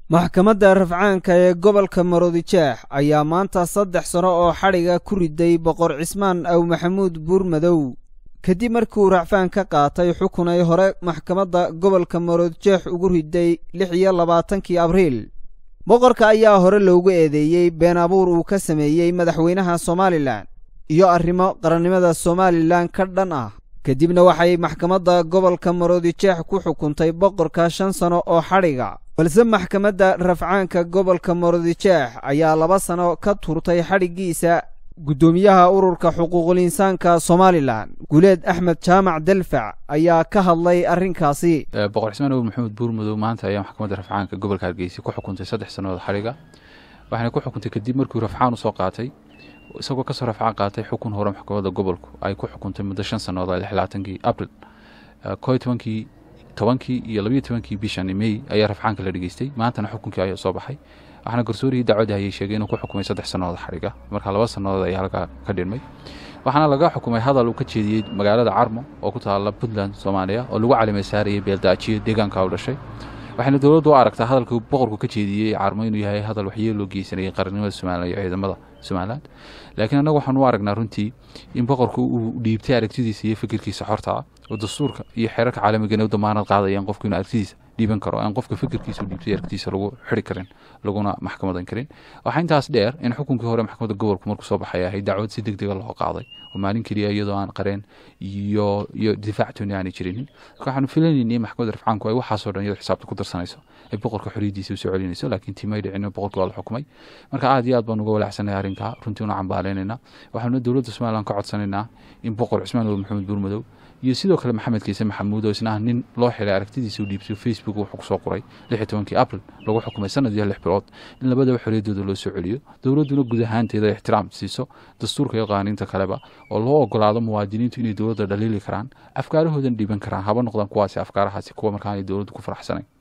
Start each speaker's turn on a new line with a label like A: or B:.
A: maxkamadda rafcaanka ee gobolka maroodijeex ayaa maanta saddex sano oo xadhiga ku riday boqor cismaan aw maxamuud buurmadow kadib markii uu racfaan ka qaatay xukun ay hore maxkamadda gobolka maroodijeex ugu riday lix iyo labaatankii abriil boqorka ayaa hore loogu eedeeyey been abuur uu ka sameeyey madaxweynaha somalilan iyo arrimo qarannimada somalilan ka dhan ah kadibna waxay maxkamadda gobolka maroodijeex ku xukuntay boqorka shan sano oo xadhiga balse maxkamadda rafcaanka gobolka maroodijeex ayaa laba sano ka turtay xadhiggiisa guddoomiyaha ururka xuquuqul insaanka somalilan guleed axmed jaamac delfac ayaa ka hadlay arrinkaasi
B: boqor cismaan awr maxamuud buurmadow maanta ayaa maxkamadda rafcaanka gobolka hargeysa ku xukuntay saddex sannadood xadhiga waxayna ku xukuntay kadib markuu rafcaan usoo qaatay isagoo kasoo rafcaan qaatay xukun hore maxkamadda gobolku ay ku xukuntay muddo shan sannadood labaatankii abril ko tobankii tobankii iyo labayo tobankii bishan mey ayaa rafcaanka la dhegeystay maantana xukunkii ayaa soo baxay waxaana garsoorihii dacwadda hayay sheegay inuu ku xukumay saddex sannadood xadhiga marka laba sannadood ayaa halkaa ka dhirmay waxaana laga xukumay hadal uu ka jeediyey magaalada carmo oo ku taala puntland soomaaliya oo lagu calimay saarayay beeldaajiyo deegaanka u dhashay waxayna dowladdu u aragtaa hadalkii boqorku ka jeediyey carmo inuu yahay hadal waxyeel loo geysanayay qarannimada somalilan iyo ciidamada somalilan laakiin annagu waxaan u aragnaa runtii in boqorku uu dhiibtay aragtidiisa iyo fikirkiisa xorta ah oo dastuurka iyo xeerarka caalamigana u damaanad qaadayaan qofku inuu aragtidiisa dhiiban karo aan qofka fikirkiisa u dhiibtay aragtidiisa lagu xiri karin laguna maxkamadan karin waxaa intaas dheer in xukunkii hore maxkamadda gobolku markuu soo baxay ahay dacwad si deg dega loo qaaday oo maalin keliya iyadoo aan qareen iyo iyo difaactooni aanay jirinin marka waxaanu filanaynay maxkamadda rafcaanku ay waxaasoo dhan iyadoo xisaabta ku darsanayso ay boqorka xoriyadiisa usoo celinayso laakiin timay dhicin boqorka waa la xukumay marka aad iyo aad baan uga walaacsanay arrinkaa runtii una cambaaleynayna waxaanu dowladda somalilan ka codsanaynaa in boqor cismaan owl maxamed buurmadow iyo sidoo kale maxamed kiise maxamuud oo isna ah nin loo xilay aragtidiisa u dhiibtay facebook wuxuu kusoo qoray lix iyo tobankii abril lagu xukumay sanad iyo lix bilood in labadaba xorriyaddooda loo soo celiyo dowladduna guud ahaanteeda ixtiraam siiso dastuurka iyo qaaniinta kaleba oo loo ogolaado muwaadiniintu inay dowladda dhaliili karaan afkaarahoodan dhiiban karaan haba noqdaan kuwaasi afkaarahaasi kuwa markaanay dowladdu ku faraxsanayn